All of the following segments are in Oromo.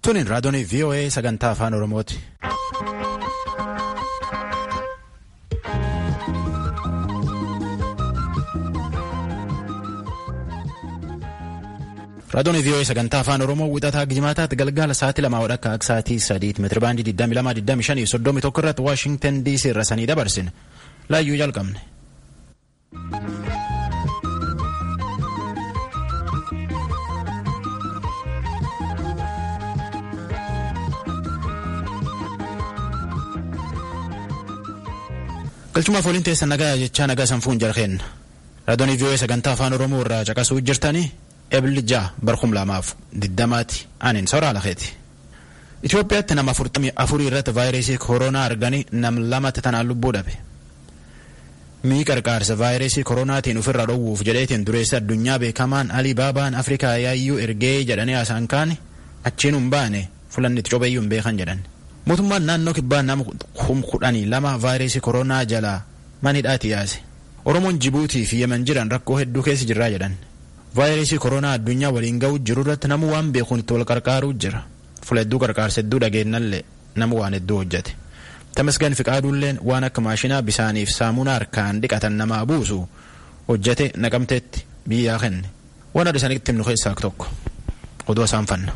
Tunin raadiyoon VOA sagantaa afaan Oromooti. Raadiyoon VOA sagantaa afaan Oromoo wixataa Gijimaataatti galgala sa'aatii lamaa wadhakka akka sa'aatii sadiitti meetira baandii 22,25 irratti Waashingtan DC irra sanii dabarsine. Laayyuu jalqabne. Galchumaaf waliin teessan nagaa jechaa nagaa sanfuun jarheen. Raadiyoon VOA sagantaa afaan Oromoo irraa caqasuu jirtanii eebli ja'a barkum lamaaf diddamaati anin soraa lakeeti. Itoophiyaatti nama afurtamii afurii irratti vaayirasii koronaa arganii nam lamatti tanaan lubbuu dhabe. Mii qarqaarsa vaayirasii koronaatiin ofirraa dhowwuuf jedheetiin dureessa addunyaa beekamaan Alii Baabaan Afrikaa yaayyuu ergee jedhanii haasaan kaane achiin hin baane fulanni itti cobeeyyuu hin beekan jedhan. Mootummaan naannoo kibbaa nama kudhanii lama vaayirasii koronaa jalaa manidhaati yaase. Oromoon Jibuutii fi Yemen jiran rakkoo hedduu keessa jirraa jedhan. Vaayirasii koronaa addunyaa waliin ga'uu jiru irratti nama waan beekuun itti wal qarqaaruu jira. Fula hedduu qarqaarsa hedduu dhageenyallee nama waan hedduu hojjete. Tamasgan Fiqaaduulleen waan akka maashinaa bisaaniif saamunaa harkaan dhiqatan namaa buusu hojjete naqamteetti biyyaa kenne. Waan adda isaaniitti himnu keessaa tokko. Oduu isaan fanna.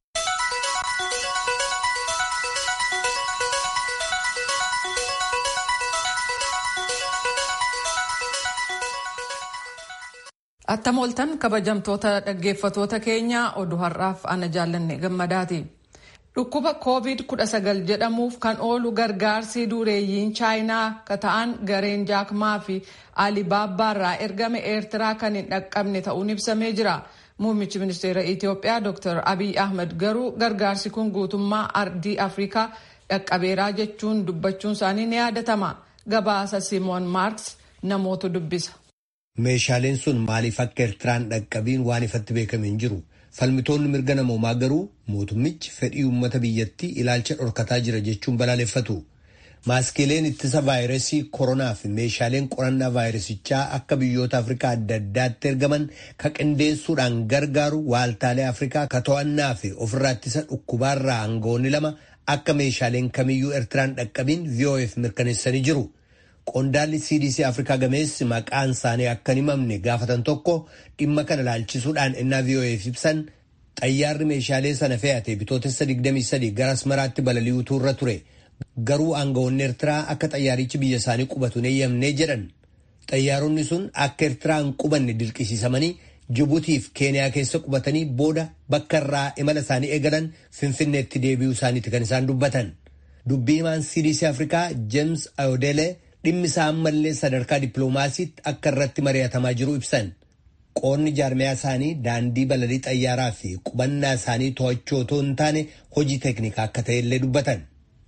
Attam ooltan kabajamtoota dhaggeeffatoota keenya oduu har'aaf ana jaallanne gammadaati. Dhukkuba COVID-19 jedhamuuf kan oolu gargaarsi dureeyyiin chaayinaa ka ta'an gareen jaakmaa fi alibaabbaarraa ergame eertiraa kan hin dhaqqabne ta'uun ibsamee jira. Muummichi ministeera Itiyoophiyaa Dr. Abiy Ahmed garuu gargaarsi kun guutummaa ardii Afrikaa dhaqqabeeraa jechuun dubbachuun isaanii ni yaadatama. Gabaasa Simoon Maarks namoota dubbisa. Meeshaaleen sun maaliif akka Eertiraan dhaqqabiin waan ifatti beekame hin jiru. Falmitoonni mirga namoomaa garuu mootummichi fedhii uummata biyyattii ilaalcha dhorkataa jira jechuun balaaleffatu. Maaskiileen ittisa vaayirasii koronaa fi meeshaaleen qorannaa vaayirasichaa akka biyyoota Afrikaa adda addaatti ergaman ka qindeessuudhaan gargaaru waaltaalee Afrikaa ka to'annaa fi ofirraa ittisa dhukkubaarraa aangawoonni lama akka meeshaaleen kamiyyuu Eertiraan dhaqqabiin VOF mirkaneessanii jiru. Qondaalli CDC Afrikaa gameessi maqaan isaanii akka hin himamne gaafatan tokko dhimma kana ilaalchisuudhaan innaa VOF ibsan xayyaarri meeshaalee sana fe'ate bitootessa 23 gara Asmaraatti balali'uutu irra ture. Garuu aangawoonni Eertiraa akka xayyaarichi biyya isaanii qubatu hin eeyyamne jedhan. Xayyaaronni sun akka Eertiraa hin qubanne dirqisiisamanii Jibuutii fi Keeniyaa keessa qubatanii booda bakka irraa imala isaanii eegalan Finfinneetti deebi'uu isaaniiti kan isaan dubbatan. Dubbii himaan CDC Afrikaa James Ayodele dhimmi isaa ammallee sadarkaa dippiloomaasiitti akka irratti mari'atamaa jiru ibsan. Qoonni jaarmiyaa isaanii daandii balalii xayyaaraa fi qubannaa isaanii to'achuu otoo hin taane hojii teeknikaa akka ta'ellee dubbatan.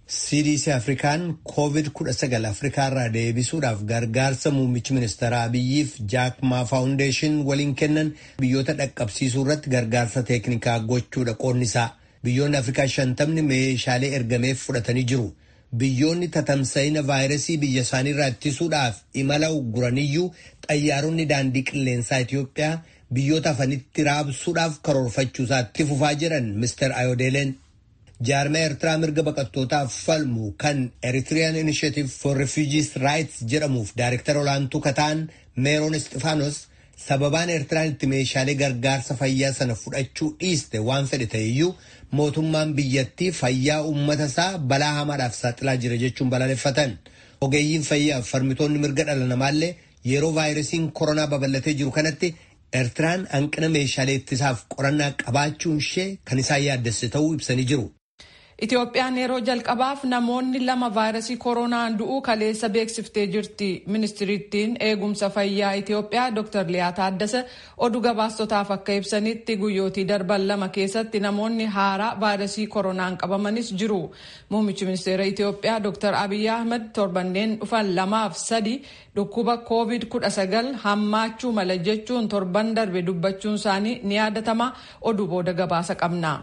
CDC Afrikaan COVID-19 Afrikaa irraa deebisuudhaaf gargaarsa muummichi ministeeraa Abiyyiif Jaakmaa Faawundeeshin waliin kennan biyyoota dhaqqabsiisuu irratti gargaarsa teeknikaa gochuudha qoonni isaa. Biyyoonni Afrikaa shantamni meeshaalee ergameef fudhatanii jiru. Biyyoonni tatamsa'ina vaayirasii biyya isaanii irraa ittisuudhaaf imala ugguraniyyuu xayyaaronni daandii qilleensaa Itoophiyaa biyyoota afanitti raabsuudhaaf karoorfachuusaa itti fufaa jiran Mr. Ayodeleen. Jaarmaya Eertiraa mirga baqattootaaf falmu kan Eritrean Initiative for Refugees Rights jedhamuuf daayirektara olaantuu kataan Meeroon Istifaanos sababaan Eertiraan itti meeshaalee gargaarsa fayyaa sana fudhachuu dhiiste waan fedhe ta'eyyuu mootummaan biyyattii fayyaa uummata isaa balaa hamaadhaaf saaxilaa jira jechuun balaaleffatan. Ogeeyyiin fayyaa farmitoonni mirga dhala namaallee yeroo vaayirasiin koronaa babal'atee jiru kanatti Eertiraan hanqina meeshaalee ittisaaf qorannaa qabaachuun ishee kan isaan yaaddesse ta'uu ibsanii jiru. Itoophiyaan yeroo jalqabaaf namoonni lama vaayirasii koronaan du'uu kaleessa beeksiftee jirti. Ministiriittiin eegumsa fayyaa Itoophiyaa Dr. Liyaa Taaddasa oduu gabaastotaaf akka ibsanitti guyyootii darban lama keessatti namoonni haaraa vaayirasii koronaan qabamanis jiru. Muummichi ministeera Itoophiyaa Dr. Abiy Ahmed torbanneen dhufan lamaaf sadi dhukkuba COVID-19 hammaachuu mala jechuun torban darbe dubbachuun isaanii ni yaadatama. Oduu booda gabaasa qabna.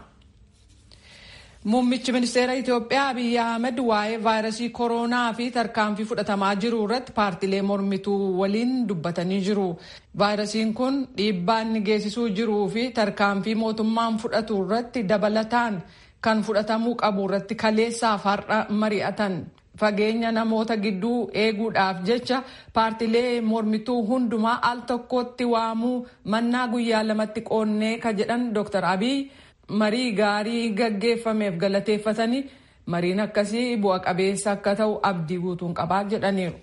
Muummichi ministeera Itoophiyaa Abiyyi Ahmed waa'ee vaayirasii koronaa fi tarkaanfii fudhatamaa jiru irratti paartilee mormituu waliin dubbatanii jiru. Vaayirasiin kun dhiibbaa inni geessisuu jiruu fi tarkaanfii mootummaan fudhatu irratti dabalataan kan fudhatamuu qabu irratti kaleessaaf har'a mari'atan. fageenya namoota gidduu eeguudhaaf jecha paartilee mormituu hundumaa al tokkotti waamuu mannaa guyyaa lamatti qoonnee ka jedhan dr abiy marii gaarii gaggeeffameef galateeffatanii mariin akkasii bu'a qabeessa akka ta'u abdii guutuun qabaa jedhaniiru.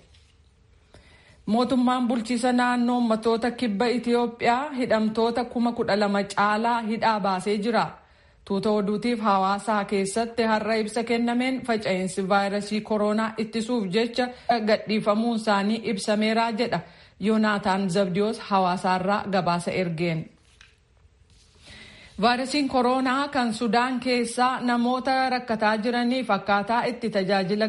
mootummaan bulchiisa naannoo ummatoota kibba itiyoophiyaa hidhamtoota kuma kudha lama caalaa hidhaa baasee jira. tuuta oduutiif hawaasaa keessatti har'a ibsa kennameen faca'insi vaayirasii koronaa ittisuuf jecha gadhiifamuun isaanii ibsameeraa jedha yoonaataan zabdiyoos hawaasaarraa gabaasa ergeen. vaayirasiin koronaa kan sudaan keessaa namoota rakkataa jiraniif akkaataa itti tajaajila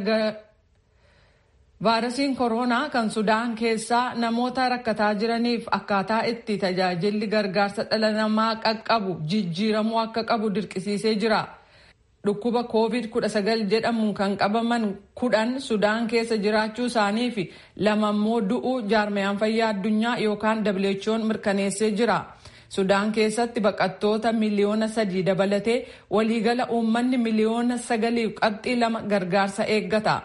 vaayirasiin koronaa kan sudaan keessaa namoota rakkataa jiraniif akkaataa itti tajaajilli gargaarsa dhala namaa qaqqabu jijjiiramuu akka qabu dirqisiisee jira. Dhukkuba COVID-19 jedhamuun kan qabaman kudhan Sudaan keessa jiraachuu isaanii fi lama immoo du'uu jaarmayaan fayyaa addunyaa yookaan WHO'n mirkaneessee jira. Sudaan keessatti baqattoota miliyoona sadii dabalatee waliigala uummanni miliyoona sagaliif qabxii lama gargaarsa eeggata.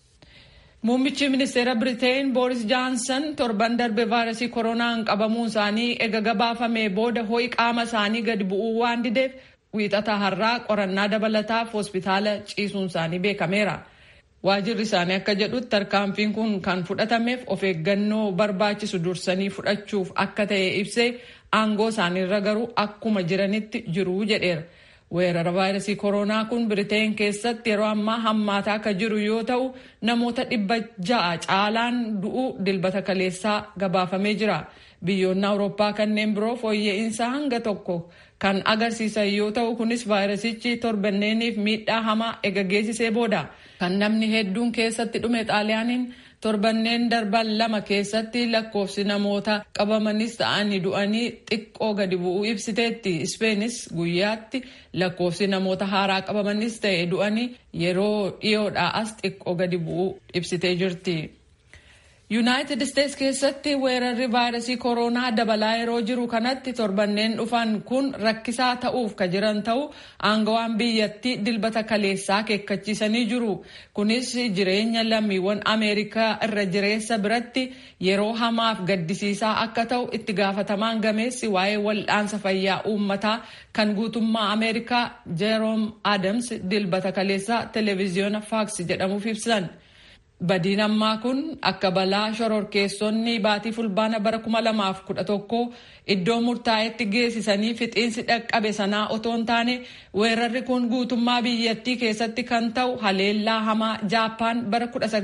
Muummichi ministeera Biriteen Booris Jaansan torban darbe vaayirasii koronaan qabamuun isaanii ega gabaafamee booda ho'i qaama isaanii gadi bu'uu waan dideef wiixata har'aa qorannaa dabalataaf hospitaala ciisuun isaanii beekameera. Waajirri isaanii akka jedhutti tarkaanfiin kun kan fudhatameef of eeggannoo barbaachisu dursanii fudhachuuf akka ta'e ibsee aangoo isaaniirra garuu akkuma jiranitti jiru jedheera. weerara vaayirasii koronaa kun biriteen keessatti yeroo ammaa hammaataa akka jiru yoo ta'u namoota dhibba ja'a caalaan du'uu dilbata kaleessaa gabaafamee jira biyyoonni awurooppaa kanneen biroo fooyya'insa hanga tokko kan agarsiisan yoo ta'u kunis vaayirasichi torbanneeniif miidhaa hamaa ega geessisee booda kan namni hedduun keessatti dhume xaaliyaaniin torbanneen darban lama keessatti lakkoofsi namoota qabamanis ta'anii du'anii xiqqoo gadi bu'uu ibsiteetti ispeenis guyyaatti lakkoofsi namoota haaraa qabamanis ta'e du'anii yeroo dhiyoodhaa as xiqqoo gadi bu'uu ibsitee jirti. yuunaayitid isteets keessatti weerarri vaayirasii koronaa dabalaa yeroo jiru kanatti torbanneen dhufan kun rakkisaa ta'uuf ka jiran ta'u aangawaan biyyattii dilbata kaleessaa keekkachiisanii jiru kunis jireenya lammiiwwan ameerikaa irra jireessa biratti yeroo hamaaf gaddisiisaa akka ta'u itti gaafatamaan gameessi waa'ee wal'aansa fayyaa uummataa kan guutummaa ameerikaa jeeroom adams dilbata kaleessaa televiziyoona faaks jedhamuuf ibsan. Badiin ammaa kun akka balaa shororkeessonni baatii fulbaana bara 2011 iddoo murtaa'etti geessisanii fixiinsi dhaqqabe sanaa otoo hin taane weerarri kun guutummaa biyyattii keessatti kan ta'u haleellaa hamaa jaappaan bara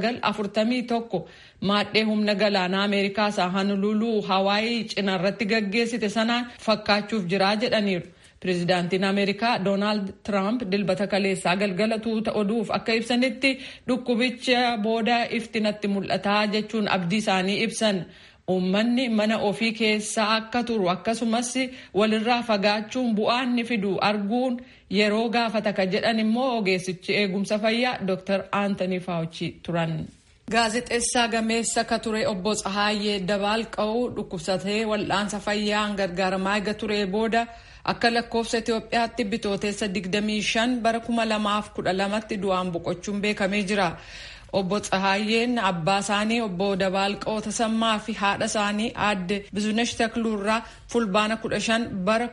1941 maadhee humna galaanaa ameerikaa isaa hanululuu hawaayii cinaarratti gaggeessite sanaan fakkaachuuf jiraa jedhaniiru. Pireezidaantiin Ameerikaa Doonaald Tiraamp dilbata kaleessaa galgala tuuta oduuf akka ibsanitti dhukkubicha booda ifti natti mul'ataa jechuun abdii isaanii ibsan. Uummanni mana ofii keessaa akka turu akkasumas walirraa fagaachuun bu'aa inni fidu arguun yeroo gaafata ka jedhan immoo ogeessichi eegumsa fayyaa Dr. Anthony Fauci turan. Gaazexeessaa gameessa ka ture obbo Tsahaayyee Dabaalqa'uu dhukkubsatee wal'aansa fayyaan gargaaramaa eega ture booda akka lakkoofsa Itoophiyaatti bitooteessa 25 bara 2012tti du'aan boqochuun beekamee jira. Obbo Tsahaayyeen abbaa isaanii obbo Dabaalqoo Tasammaa fi haadha isaanii aadde Bizunesh Takluurraa fulbaana 15 bara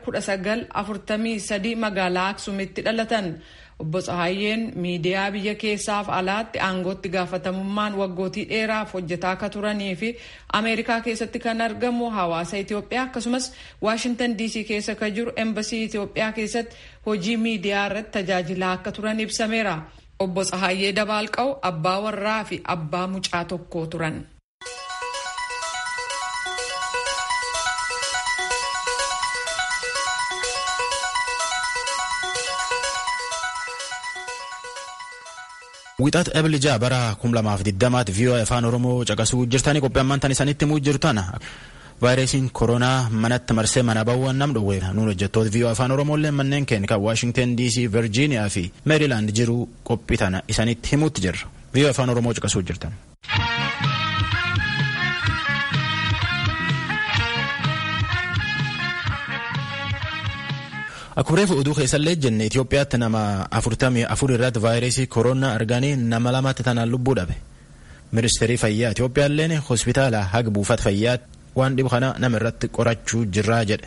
1943 magaalaa Aksuumitti dhalatan. Obbo Tsahaayyeen miidiyaa biyya keessaaf alaatti aangootti gaafatamummaan waggootii dheeraaf hojjetaa akka turanii fi Ameerikaa keessatti kan argamu hawaasa Itoophiyaa akkasumas Waashintan DC keessa kan jiru embasii Itoophiyaa keessatti hojii miidiyaa irratti tajaajilaa akka turan ibsameera. Obbo Tsahaayyee Dabaalqaw abbaa warraa fi abbaa mucaa tokko turan. Wixaat Ebilija bara 2020 viiyoo afaan Oromoo caqasuu jirtanii qophii ammaan tan isanitti himuu jirtan vaayirasiin koronaa manatti marsee mana bawwan nam dhowwe nuun hojjettoota viiyoo afaan Oromooillee manneen keenya kan Waashingten DC, Virgiiniyaa fi Meerilaand jiru qophii tana isanitti himuutti jirra. Viiyoo afaan Oromoo caqasuu jirtan. Akkuma reefu oduu keessallee jenne Itoophiyaatti nama afurtamii afur irratti vaayirasii koronaa arganii nama lamatti tanaan lubbuu dhabe. Ministeerri fayyaa Itoophiyaalleen hospitaala haga buufata fayyaatti waan dhibu kana nama irratti qorachuu jirraa jedhe.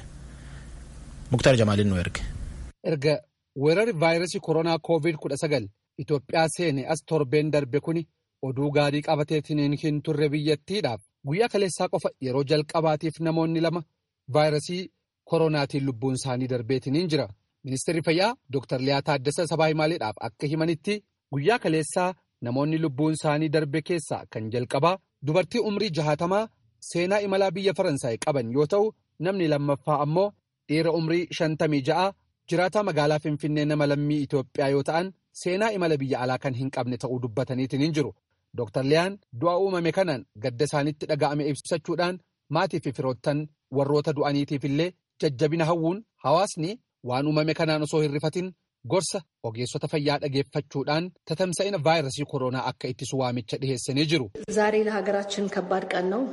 Muktaar Jamaaliin nu erge. Erga weerarri vaayirasii koronaa koovid kudha sagal Itoophiyaa seene as torbeen darbe kuni oduu gaarii qabateetiin hin turre biyyattiidhaaf guyyaa kaleessaa qofa yeroo jalqabaatiif namoonni lama vaayirasii koronaatiin lubbuun isaanii darbeetiin jira. Ministeerri fayyaa Dr. Liyaa Taaddasa Sabaa Himaaleedhaaf akka himanitti guyyaa kaleessaa namoonni lubbuun isaanii darbe keessaa kan jalqabaa dubartii umrii jahaatamaa seenaa imalaa biyya Faransaay qaban yoo ta'u namni lammaffaa ammoo dhiira umrii shantamii ja'a jiraataa magaalaa Finfinnee nama lammii Itoophiyaa yoo ta'an seenaa imala biyya alaa kan hin qabne ta'uu dubbataniitiin hin jiru. Dr. Liyaan du'a uumame kanaan gadda isaanitti dhaga'ame ibsachuudhaan maatii fi firoottan warroota du'aniitiif illee jajjabina hawwuun hawaasni waan uumame kanaan osoo hin rifatin gorsa ogeessota fayyaa dhageeffachuudhaan tatamsa'ina vaayirasii koronaa akka ittisu waamicha dhiheessanii jiru. ዛሬ ለሀገራችን ከባድ ቀን ነው።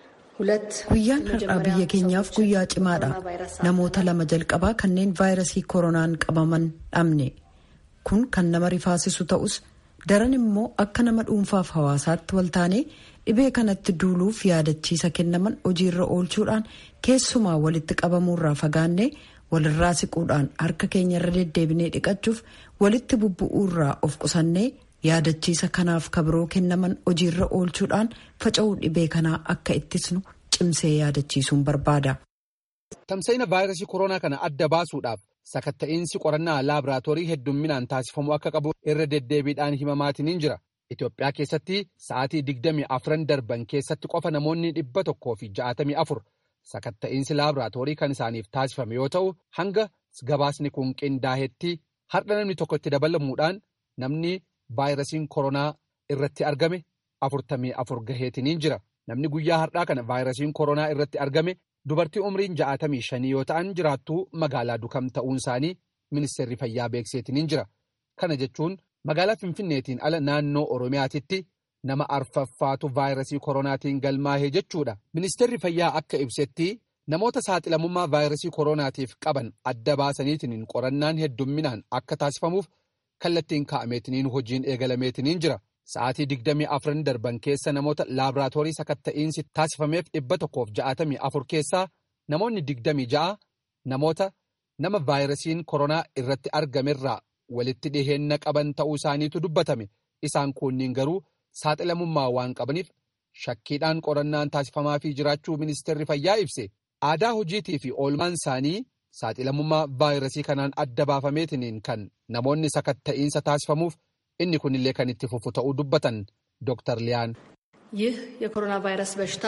Guyyaan har'aa biyya keenyaaf guyyaa cimaadha. Namoota lama jalqabaa kanneen vaayirasii koronaan qabaman dhabne. Kun kan nama rifaasisu ta'us daran immoo akka nama dhuunfaaf hawaasaatti waltaanee dhibee kanatti duuluuf yaadachiisa kennaman hojiirra oolchuudhaan keessumaa walitti qabamuurraa fagaannee walirraa siquudhaan harka keenyarra deddeebinee dhiqachuuf walitti bubbu'uurraa of qusannee yaadachiisa kanaaf kabiroo kennaman hojiirra oolchuudhaan faca'uu dhibee kanaa akka ittisnu cimsee yaadachiisuun barbaada. Tamsa'ina vaayirasii koronaa kana adda baasuudhaaf sakatta'iinsi qorannaa laaboraatoorii heddumminaan taasifamuu akka qabu irra deddeebiidhaan himamaatiin jira. Itoophiyaa keessatti sa'aatii digdamii afran darban keessatti qofa namoonni dhibba tokkoo fi ja'atamii afur sakatta'iinsi laaboraatoorii kan isaaniif taasifame yoo ta'u hanga gabaasni kun qindaahetti har'a namni tokko itti dabalamuudhaan namni vaayirasiin koronaa irratti argame afurtamii afur gaheetiniin jira. Namni guyyaa har'aa kana vaayirasiin koronaa irratti argame dubartii umriin ja'atamii shanii yoo ta'an jiraattuu magaalaa dukam ta'uun isaanii ministeerri fayyaa beekseetiniin jira. Kana jechuun magaalaa Finfinneetiin ala naannoo Oromiyaatitti nama arfaffaatu vaayirasii koronaatiin galmaahee jechuudha. Ministeerri fayyaa akka ibsetti namoota saaxilamummaa vaayirasii koronaatiif qaban adda baasaniitiin qorannaan heddumminaan akka taasifamuuf kallattiin kaa'ameetiniin hojiin eegalameetiniin jira. Sa'aatii digdamii afran darban keessa namoota laaboraatoorii sakatta'iinsi taasifameef dhibba tokkoof ja'atamii afur keessaa namoonni digdamii ja'a namoota nama vaayirasiin koronaa irratti argamerraa walitti dhiheenna qaban ta'uu isaaniitu dubbatame. Isaan kunniin garuu saaxilamummaa waan qabaniif shakkiidhaan qorannaan taasifamaafii jiraachuu ministeerri fayyaa ibse. Aadaa hojiitii fi oolmaan isaanii saaxilamummaa vaayirasii kanaan adda baafameetiniin kan namoonni sakatta'iinsa taasifamuuf inni kunillee kan itti fufu ta'uu dubbatan Dr. Liyaan. ይህ የኮሮና ቫይረስ በሽታ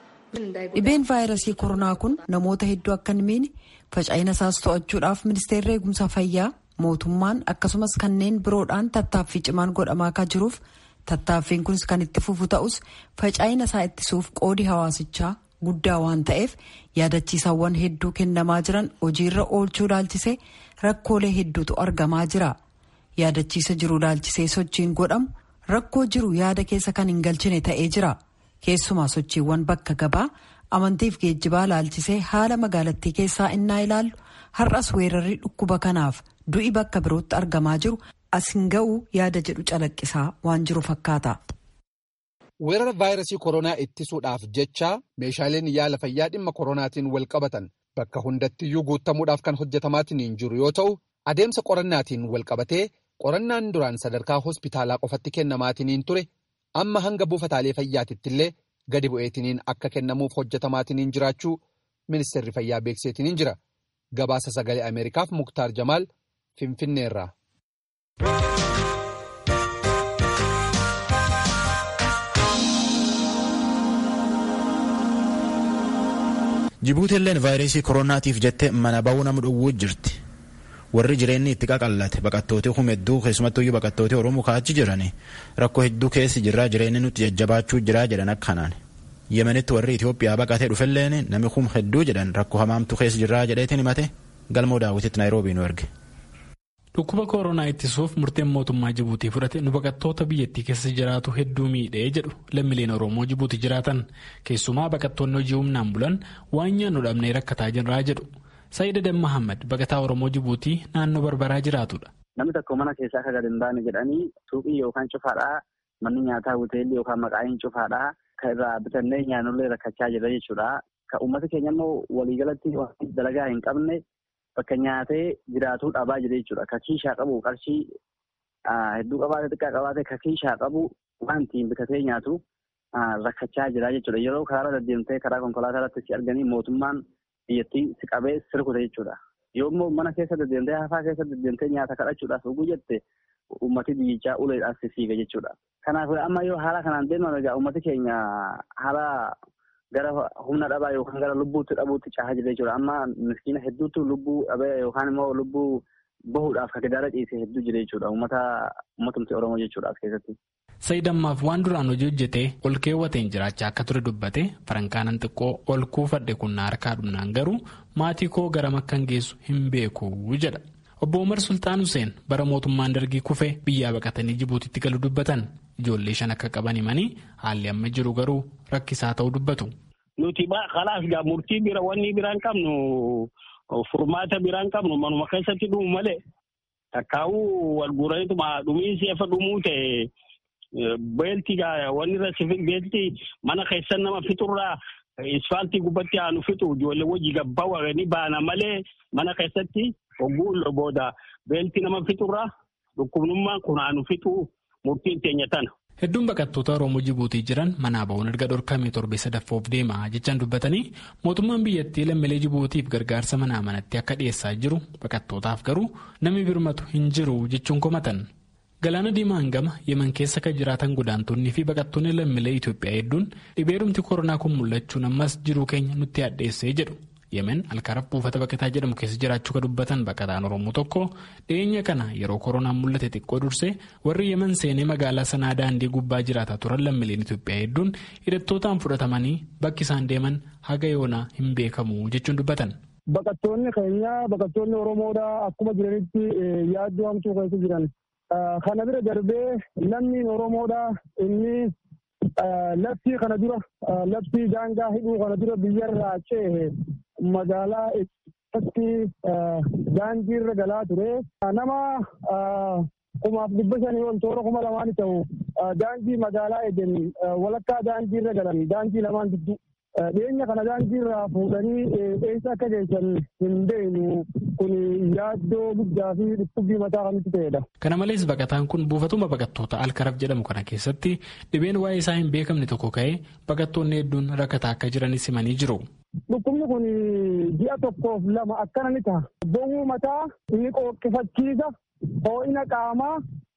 Dhibeen vaayirasii koronaa kun namoota hedduu akka hin miine faca'ina isaas to'achuudhaaf ministeerri eegumsa fayyaa mootummaan akkasumas kanneen biroodhaan tattaaffii cimaan godhamaa akka jiruuf tattaaffiin kunis kan itti fufu ta'us faca'ina isaa ittisuuf qoodi hawaasichaa guddaa waan ta'eef yaadachiisawwan hedduu kennamaa jiran hojiirra oolchuu laalchisee rakkoolee hedduutu argamaa jira yaadachiisa jiru laalchisee sochiin godhamu rakkoo jiru yaada keessa kan hin galchine ta'ee jira keessumaa sochiiwwan bakka gabaa amantiif geejjibaa laalchisee haala magaalattii keessaa innaa ilaallu har'as weerarri dhukkuba kanaaf du'i bakka birootti argamaa jiru as hin ga'u yaada jedhu calaqqisaa waan jiru fakkaata. Weerara vaayirasii koronaa ittisuudhaaf jecha meeshaaleen yaala fayyaa dhimma koronaatiin wal qabatan bakka hundattiyyuu guutamuudhaaf kan hojjetamaatiin jiru yoo ta'u adeemsa qorannaatiin wal qabatee qorannaan duraan sadarkaa hospitaalaa qofatti kennamaatiin ture amma hanga buufataalee fayyaatitti illee gadi bu'eetiniin akka kennamuuf hojjetamaatiin jiraachuu ministeerri fayyaa beekseetiin jira gabaasa sagalee ameerikaaf muktaar jamaal finfinneerraa. Jibuutiilleen vaayirasii koronaatiif jettee mana ba'uu nama dhowwuu jirti. Warri jireenyi itti qaqallate baqattoota hedduu keessumattuu baqattoota Oromoo kaachi jiran rakkoo hedduu keessi jirraa jireenyi nutti jajjabaachuu jiraa jedhan akkanaan. Yemenitti warri Itoophiyaa baqatee dhufelleen nami kum hedduu jedhan rakkoo hamaamtu keessa jirraa jedheetiin himate galmoo daawwititti Naayiroobii nu erge. Dhukkuba koronaa ittisuuf murteen mootummaa Jibuutii fudhate nu baqattoota biyyattii keessa jiraatu hedduu miidhee jedhu lammiileen Oromoo Jibuutii jiraatan keessumaa baqattoonni hojii humnaan bulan waan nyaannu dhabnee rakkataa jirraa jedhu. Saayid Adam Mahammad baqataa Oromoo Jibuutii naannoo Barbaraa jiraatudha. Namni tokko mana keessaa akka gad hin baane jedhanii suuqii yookaan cufaadhaa manni nyaataa hoteelli yookaan maqaa'iin cufaadhaa kan irraa bitannee nyaannullee rakkachaa jira jechuudha. Kan uummata keenya immoo waliigalatti dalagaa hin qabne bakka nyaatee jiraatuu dhabaa jira jechuudha. Ka kiishaa qabu qarshii hedduu qabaate xiqqaa qabaate ka kiishaa qabu waan ittiin bitatee nyaatu rakkachaa jira jechuudha. Yeroo karaarra deddeemtee karaa konkolaataa irratti si arganii mootummaan biyyattii si qabee sirkute jechuudha. Yoo immoo mana keessa deddeemtee hafaa keessa deddeemtee nyaata kadhachuudhaaf dhuguu jette uummati biyyichaa uleedhaan si fiiga jechuudha. Kanaaf amma yoo haala kanaan deeman egaa uummati keenya haala gara humna dhabaa yookaan gara lubbuutti dhabuutti caahaa jira jechuudha. Amma miskiina hedduutu lubbuu dhabee yookaan immoo lubbuu bahuudhaaf ka gidaara ciise hedduu jira jechuudha. Uummata uummatumti Oromoo jechuudha as keessatti. Sayidammaaf waan duraan hojii hojjetee ol keewwateen jiraachaa akka ture dubbate farankaanan xiqqoo ol kuufadhe kun harkaa dhumnaan garuu maatii koo garam akkan geessu hin beeku jedha. Obbo Umar Sultaan Hussein bara mootummaan dargii kufee biyyaa baqatanii Jibuutitti galu dubbatan ijoollee shan akka qaban himanii haalli amma jiru garuu rakkisaa ta'uu dubbatu. Nuti kalaaf gaa murtii bira wanni biraan qabnu furmaata biraan qabnu manuma keessatti dhumu malee takkaa'uu wal guuraniituma dhumiinsi efa dhumuu ta'e. Beelti wanni irra beelti mana keessan nama fixurraa isfaaltii gubbatti aanu fixu ijoollee wajji gabbaa waganii baana malee mana keessatti hogguu booda beelti nama fixurraa dhukkubnummaan kun aanu fixu murtiin teenya tana. Hedduun baqattoota Oromoo Jibuutii jiran manaa ba'uun erga dhorkamee torbee sadaffoof deema jechaan dubbatanii mootummaan biyyattii lammiilee Jibuutiif gargaarsa manaa manatti akka dhiyeessaa jiru baqattootaaf garuu namni birmatu hin jiru jechuun komatan. Galaana Diimaan gama yeman keessa kan jiraatan godaantonnii fi baqattoonni lammiilee Itoophiyaa hedduun dhibeerumti koronaa kun mul'achuun ammas jiruu keenya nutti addeessee jedhu. Yemen alkaaraf buufata baqataa jedhamu keessa jiraachuu kan dubbatan baqataan Oromoo tokko dhiyeenya kana yeroo koronaan mul'ate xiqqoo dursee warri yemen seenee magaalaa sanaa daandii gubbaa jiraataa turan lammiileen Itoophiyaa hedduun hidhattootaan fudhatamanii bakki isaan deeman haga yoonaa hin beekamu jechuun dubbatan. Baqattoonni keenya baqattoonni Oromoodhaa akkuma jiranitti yaaddoo hamtuu keessa jiran. Kana bira darbee lammiin Oromoodhaa inni labsii kana dura labsii daangaa hidhuu kana dura biyyarraa ce'e magaalaa irratti daandii irra galaa ture. Nama kumaaf dhibba shanii ol toora kuma lamaani ta'u daandii magaalaa eden walakkaa daandii irra galan daandii lamaan gidduu. Dhiyeenya kana daandii irraa fuudhanii eessa akka geessan hin beeknu kun yaaddoo guddaa fi dhukkubbii mataa kan itti ta'edha. Kana malees baqataan kun buufatuma baqattoota alkaraf jedhamu kana keessatti dhibeen waa'ee isaa hin beekamne tokko ka'ee baqattoonni hedduun rakkataa akka jiranis himanii jiru. Dhukkubni kun ji'a tokkoof lama akkana ni ta'a. Bowwuu mataa inni qooqqifachiisa ho'ina qaamaa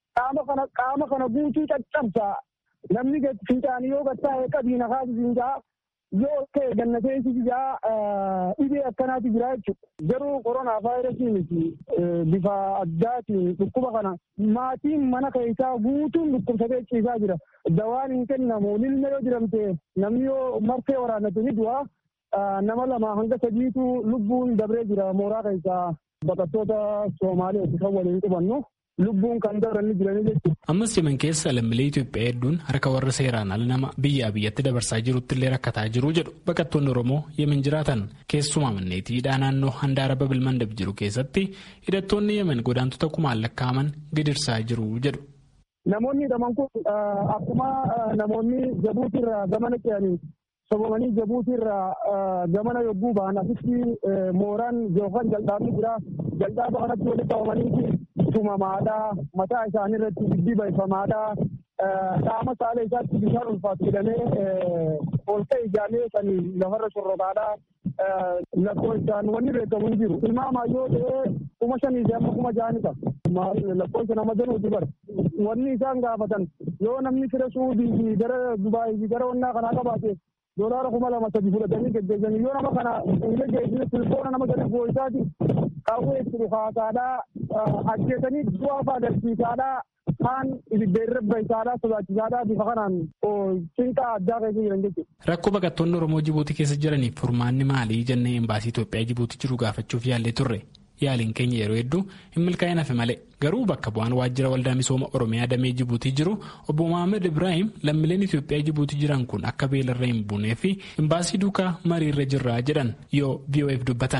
qaama kana guutuu caccabsa namni fincaanii yoo gattaa'e qabiina kaasisiin ja'a. yoo ta'e gannateensi jaa dhibee akkanaati jira jechuudha. Garuu koronaa vaayirasii miti bifa addaatiin dhukkuba kana maatiin mana keessaa guutuun dhukkubsatee ciisaa jira. Dawaan hin kennamu lilma yoo jiramte namni yoo marfee waraannate ni du'a. Nama lama hanga sadiitu lubbuun dabree jira mooraa keessaa baqattoota Soomaaliyaatti kan waliin qubannu. lubbuun kan dabranii jiranii jechuudha. Ammas yemen keessa lammiilee Itoophiyaa hedduun harka warra seeraan ala nama biyyaa biyyatti dabarsaa jirutti illee rakkataa jiru jedhu baqattoonni Oromoo yemen jiraatan keessumaa manneetiidhaa naannoo handaara babil mandab jiru keessatti hidhattoonni yemen godaantota kumaan lakkaa'aman gidirsaa jiru jedhu. Namoonni hidhaman kun akkuma namoonni jabuutirraa gamana ce'anii sobomanii jabuutirraa gamana yogguu ba'an asitti mooraan yookaan jaldaabni jira jaldaaba kanatti walitti qabamanii tumamaadhaa mataa isaanii irratti diddibaifamaadhaa qaama saala isaatti bishaan ulfaatu jedhamee ol ka'e ijaaree kan lafarra shorrotaadhaa lakkoofsaan wanni beekamu hin jiru. Ilmaamaa yoo ta'e kuma shanii fi amma kuma ja'ani ta'a. Lakkoofsa nama danuuti bara. Wanni isaan gaafatan yoo namni fira suudii fi gara Dubaayii fi gara wannaa kanaa qabaate doolaara kuma lama sadi fudhatanii geggeessanii yoo nama kana hin geggeessine tilfoona nama gadi gooyisaati qawwee jiru haasaadhaa ajjeesanii du'aa fa'aa agarsiisaadhaa kaan ibiddeerrebba isaadhaa sodaachisaadhaa bifa kanaan cinqaa addaa keessa jiran jechuudha. Rakkoo baqattoonni Oromoo Jibuutii keessa jiraniif furmaanni maalii jennee embaasii Itoophiyaa Jibuutii jiru gaafachuuf yaallee turre. Yaaliin keenya yeroo hedduu hin milkaa'in hafe malee garuu bakka bu'aan waajjira waldaa misooma Oromiyaa damee Jibuutii jiru obbo Mohaammed Ibrahim lammiileen Itoophiyaa Jibuutii jiran kun akka beelarra hin buunee fi imbaasii duukaa mariirra jirra jedhan yoo VOF dubbatan.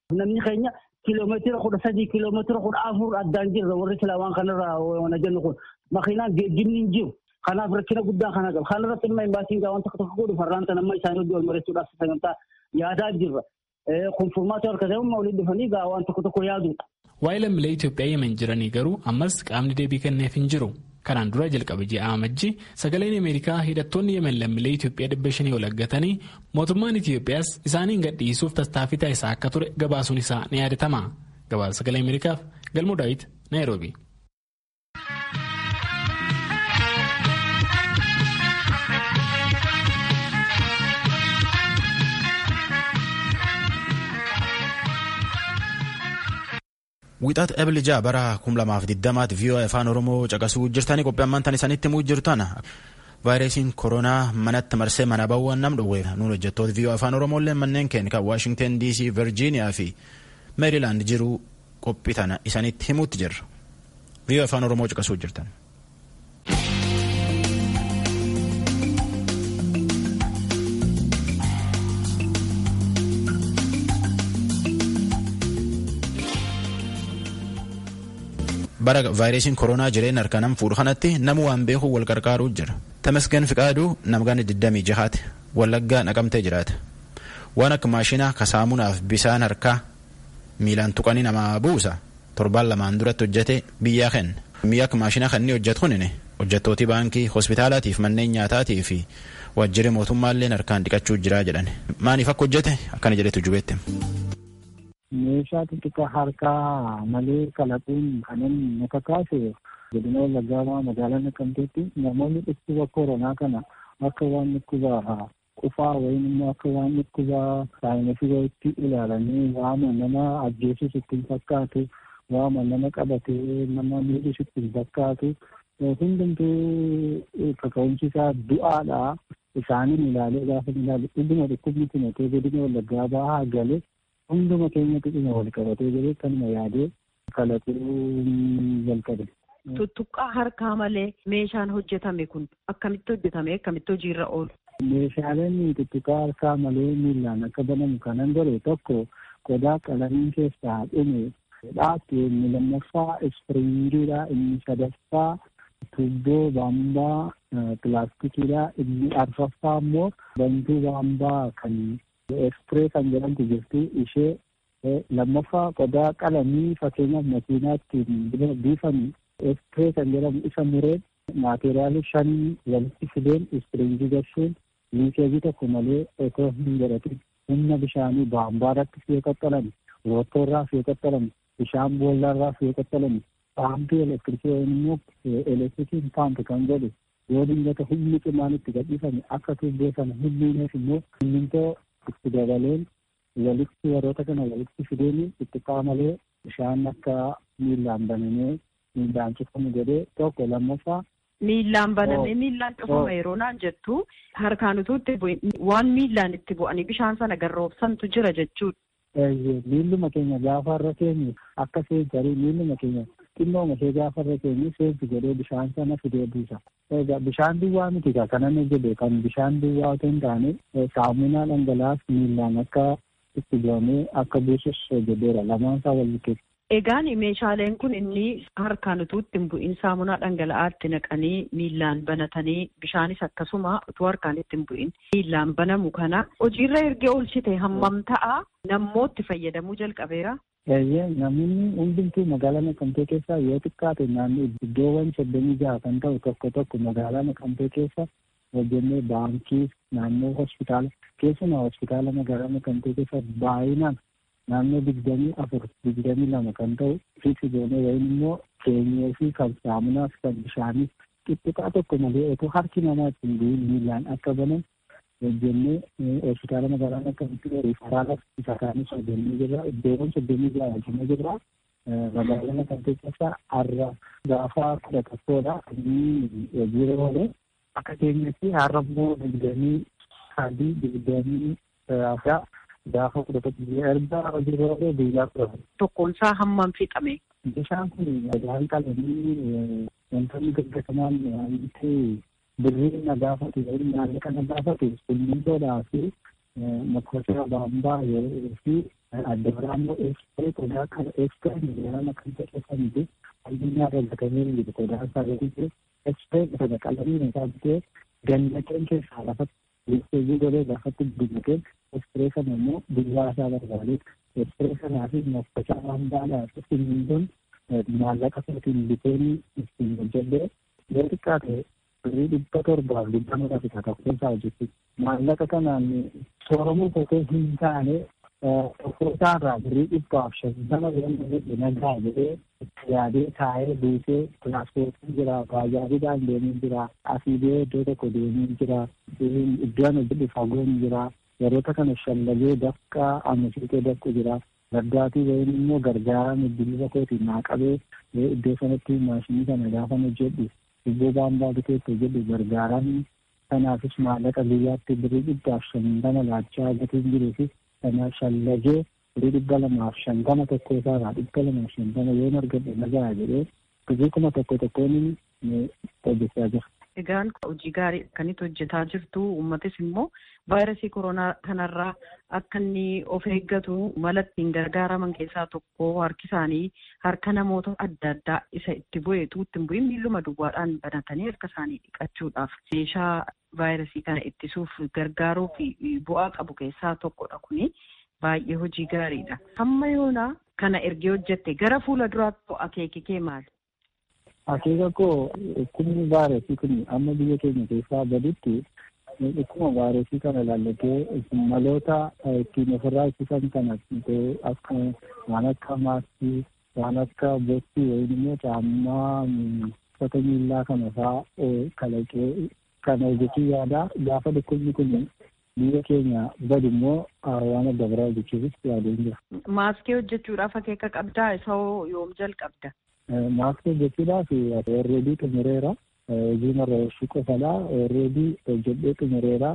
Namni keenya kiiloomeetira kudha sadii kiiloomeetira kudha afur addaan jirra warri silaamaan kanarraa wana jennu kun makiinaan geejjibni hin jiru. Kanaaf rakkina guddaa kana qaba. Kana irratti immoo imbaasiin gaawwan tokko tokko godhu farraan tan amma isaanii hojii wal mareessuudhaaf sagantaa yaadaa jirra. Kun furmaata harka ta'e waliin dhufanii gaawwan tokko tokko yaadudha. Waa'ee lammiilee Itoophiyaa yemen jiranii garuu ammas qaamni deebii kenneef hin jiru. Kanaan dura jalqabe ji'a amajji sagaleen Ameerikaa hidhattoonni yemen lammiilee Itoophiyaa dhibba shanii ol aggatanii mootummaan Itoophiyaas isaaniin gadhiisuuf tattaaffii taasisaa akka ture gabaasuun isaa ni yaadatama. Gabaasa sagalee Ameerikaaf Galmoo Daawit Naayiroobi. Wixaat Ebilija bara 2020 VOA afaan Oromoo caqasuu jirtanii qophii ammaan tan isanitti himuu jirtan vaayirasiin koronaa manatti marsee mana bawwan nam dhowweef nuun hojjettoota VOA afaan Oromooillee manneen keenya kan Waashingten DC, Virgiiniyaa fi Meerilaand jiru qophii tana isanitti himuutti jirra. VOA afaan Oromoo caqasuu jirtan. bara vaayirasiin koronaa jireenya harka nam fuudhu kanatti nama waan beeku wal qarqaaruu jira. Tamasgan Fiqaaduu namgaan 26 wallaggaa naqamtee jiraata. Waan akka maashina kasaamunaaf bisaan harkaa miilaan tuqanii namaa buusa torbaan lamaan duratti hojjete biyyaa kenna. Mi'a akka maashina kanneen hojjetu kunini hojjettootii baankii hospitaalaatiif manneen nyaataatii fi waajjirri mootummaallee harkaan dhiqachuu jira jedhan. Maaliif akka hojjete akkana jedhetu jubeette. meeshaa xixiqqaa harkaa malee kalaquun kanan nu kakaase godina wallaggaa magaalaa naqamteetti namoonni dhukkuba koronaa kana akka waan dhukkuba qufaa wayim immoo akka waan dhukkuba saayinasii wayitti ilaalanii waama nama ajjeesus ittiin fakkaatu waama nama qabatee nama miidhus ittiin fakkaatu hundumtuu kaka'umsi isaa du'aadha isaaniin ilaalee gaafa ilaalu dhuguma dhukkubni kun otoo godina wallaggaa bahaa galee hunduma keenya xiqqina wal qabatee jedhee kanuma yaadee kalaquu jalqabe. Tuttuqqaa harkaa malee meeshaan hojjetame kun akkamitti hojjetame akkamitti hojiirra oolu? Meeshaaleen tuttuqqaa harkaa malee miillaan akka banamu kanan godhe tokko qodaa qalamiin keessaa dhume dhaabbii inni lammaffaa ispiriingiidha inni sadaffaa tuubboo baambaa pilaastikiidha inni arfaffaa immoo bantuu baambaa kan Ekspiree kan jedhamtu jirti ishee lammaffaa qodaa qalamii fakkeenyaaf makiinaatti biifamu ekspiree kan jedhamu isa mureen maateriyaali shan walitti fideen ispiriingii gashuun liikeejii tokko malee otoo hin godhatin humna bishaanii baambaarratti fi qaxxalame roottoorraa fi qaxxalame bishaan boollaarraa fi qaxxalame paampii elektirikii yookiin immoo elektirikiin paampi kan godhu yoo dingata humni cimaan itti gadhiifame akka tuubboo sana humniineef immoo simmintoo itti dabaleen walitti warroota kana walitti fideen itti qaamalee bishaan akka miillaan banamee miillaan cufamu jedhee tokko lammaffaa. Miillaan banamee miillaan cufama yeroo naan jettu harkaan utuu itti waan miillaan itti bu'anii bishaan sana garroobsantu jira jechuudha. Miilluma keenya gaafa irra keenyu akka seentarii miilluma keenya xinnooma ishee gaafa irra keenyu seentu jedhee bishaan sana fidee buusa. Egaa bishaan duwwaa miti kanan jedhe kan bishaan duwwaa otoo hin taane saamunaa dhangala'aas miillaan akka itti bu'amee akka buusus jedheera lamaan isaa wal bukeessa. Egaan meeshaaleen kun inni harkaan utuu itti hin bu'in saamunaa dhangala'aatti naqanii miillaan banatanii bishaanis akkasuma utuu harkaan itti hin bu'in miillaan banamu kana hojiirra ergee oolchite hammam ta'a nammootti fayyadamuu jalqabeera. Eeyyee namoonni hundumtuu magaalaa Naqamtee keessaa yoo xiqqaate naannoo iddoowwan soddomii jaha kan ta'u tokko tokko magaalaa Naqamtee keessa hojjennee baankii naannoo hospitaala keessumaa hospitaala magaalaa Naqamtee keessa baay'inaan naannoo digdamii afur digdamii lama kan ta'u fiiksi goonee wayim immoo keenyee fi kan saamunaaf kan bishaaniif xixiqqaa tokko malee otoo harki namaa ittiin bu'in miillaan akka banan hojjennee hospitaala magaalaa Naqamtee riifaraala isa kaanis hojjennee jirra iddoowwan soddomii jaha hojjennee jirra magaalaa Naqamtee keessa har'a gaafa kudha tokkodha inni hojiirra oole akka keenyatti har'a immoo digdamii sadii digdamii afra gaafa kudha tokko erga hojiirra oole guyyaa kudha Tokkoon isaa hammam fixame? Bishaan kun dhagaan qalamii wantoonni gaggatamaan wanti birrii na gaafatu naannoo kana gaafatu simmintoodhaa fi makoota baambaa fi adda biraa immoo eekspiree qodaa kana eekspiree miidiyaan kan ta'e miti addunyaa irra gatamee jiru qodaa isaa gadi jiru eekspiree sana qalamiin isaa bitee gannaqeen keessaa lafatti eekspiree godhee lafatti guddatee eekspiree sana immoo duwwaa isaa barbaade eekspiree sanaa fi moffachaa waan baadhaa fi simmintoon maallaqa isaatiin biteen ittiin hojjedhee yoo xiqqaate birrii dhibba torbaaf dhibba nurra fita tokko keessaa hojjechuudha. Maallaqa kanaan sooromuu kokee hin taane tokko isaarraa birrii dhibbaaf shantama jedhamu nagaa jedhee itti yaadee taa'ee buusee tiraanspoortiin jira baajaajiidhaan deemee jira asii ba'ee iddoo tokko deemee jira iddoon hojjedhu fagoon jira yeroota kana shallagee dafqa amasiitee dafqu jira. Gaddaatii bahin immoo gargaaraan bilbila kootiin naa qabee iddoo sanatti maashinii kana gaafa hojjedhu iddoo baambaa biteetti hojjedhu gargaaraan kanaafis maallaqa guyyaatti birrii dhibbaaf shantama laachaa gatiin jiruu fi kana shallagee birrii dhibba lamaaf shantama tokko isaarraa dhibba lamaaf shantama yoo argadhe nagaa jedhee birrii kuma tokko tokkoon hojjechaa jira. Egaan hojii gaarii akkanitti hojjetaa jirtu uummatis immoo vaayirasii koronaa kanarraa akka inni of eeggatu mala ittiin gargaaraman keessaa tokko harki isaanii harka namoota adda addaa isa itti bu'eetu ittiin bu'in miilluma duwwaadhaan banatanii harka isaanii dhiqachuudhaaf meeshaa vaayirasii kana ittisuuf gargaaruu fi bu'aa qabu keessaa tokkodha kuni baay'ee hojii gaariidha. Hamma yoona kana ergee hojjette gara fuula duraatti akeeki kee maali? Akeeka koo dhukkubni vaayirasii kun amma biyya keenya keessaa gaditti dhukkuma vaayirasii kana ilaallatee maloota ittiin ofirraa ittisan kana akka waan akka maaskii waan akka boottii yookiin immoo caammaa uffata miillaa kana fa'aa kalaqee kana hojjechuu yaada gaafa dhukkubni kun biyya keenya badu immoo waan adda biraa hojjechuufis yaadeen jira. Maaskii hojjechuudhaaf akeeka qabdaa isa yoom jalqabda? maaskii hojjechuudhaaf orreedii xumureera hojii marreeshii qofadha orreedii hojjedhee xumureera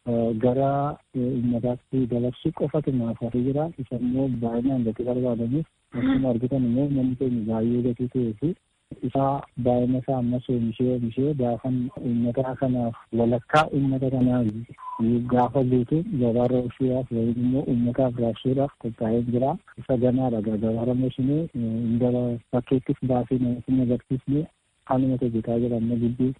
gara uummataatti dabarsuu qofatu naaf hafee jira isa immoo baay'inaan gatii barbaadamuuf akkuma argitan immoo namni keenya baay'ee gatii ta'ee fi isaa baay'ina isaa ammas oomishee oomishee gaafan uummata kanaaf walakkaa uummata kanaaf gaafa guutu gabaarra oolchuudhaaf yookiin immoo uummataaf raabsuudhaaf qophaa'ee jira isa ganaadha gabaarra oolchinee indala bakkeettis baasee namatti agarsiisnee haaluma hojjetaa jira amma gidduu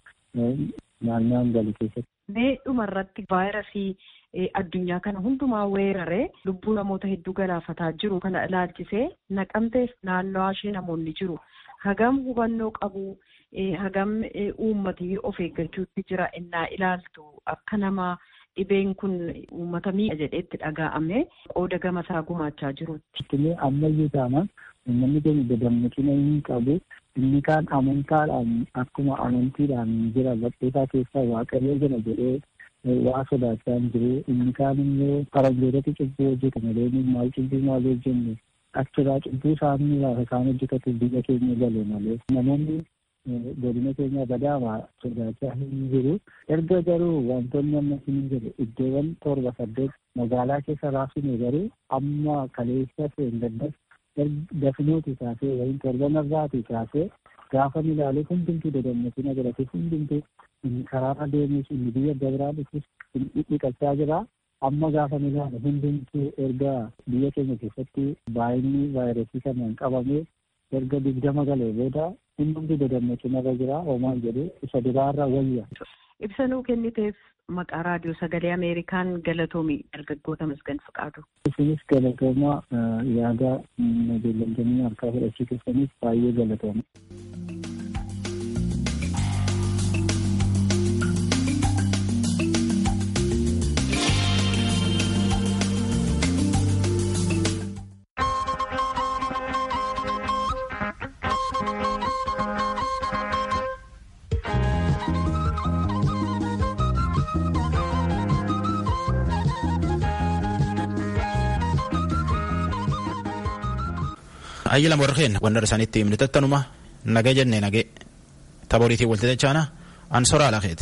naannaan galu keessatti. Mee dhumarratti vaayirasii addunyaa kana hundumaa weeraree lubbuu namoota hedduu galaafataa jiru kana ilaalchisee naqamteef naannawaa ishee namoonni jiru. Hagam hubannoo qabu hagam uummatii of eeggachuutti jira innaa ilaaltu akka nama dhibeen kun uummata miidha jedheetti dhaga'ame qooda gama isaa gumaachaa jirutti. Itti ammayyuu taanaan uummanni keenya dadammaqina hin qabu inni kaan amantaadhaan akkuma amantiidhaan jira badhootaa keessaa waaqayyo jira jedhee waa sodaachaa hin jiru inni kaan immoo faranjootatti cubbuu hojjeta malee maal cubbuu maal hojjenne achirraa cubbuu isaanii lafa isaan hojjetatu biyya keenya gale malee namoonni godina keenya badaama sodaachaa hin jiru erga garuu wantoonni amma hin jiru iddoowwan torba saddeet magaalaa keessa raabsine garuu amma kaleessa seengaddas dafinuuti kaasee waliin torban irraati kaasee gaafa ilaalee hundumtuu dadammaqina godhatee hundumtuu karaarra deemus inni biyya dabraa dhufus dhiqachaa jira. Amma gaafa ilaale hundumtuu erga biyya keenya keessatti baay'inni vaayirasii kanaan qabamee erga digdama galee booda hundumtuu dadammaqinarra jira hoomaan jedhu isa duraarra wayya. Ibsanuu kenniteef maqaa raadiyoo sagalee Ameerikaan galatoomi dargaggoota masgan faqaatu. Isinis galatooma yaada beellamtoonni harkaa fudhachuu keessaniif baay'ee galatooma. ayyila warreen wandar isaaniitti himni tattanuma nagee jennee nagee taboriitii walti dachaana an soraa lakeeti.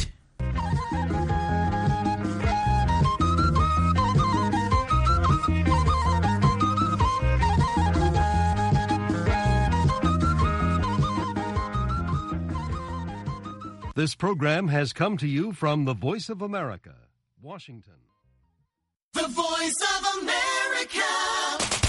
This program has come to you from the Voice of America, Washington. The Voice of America.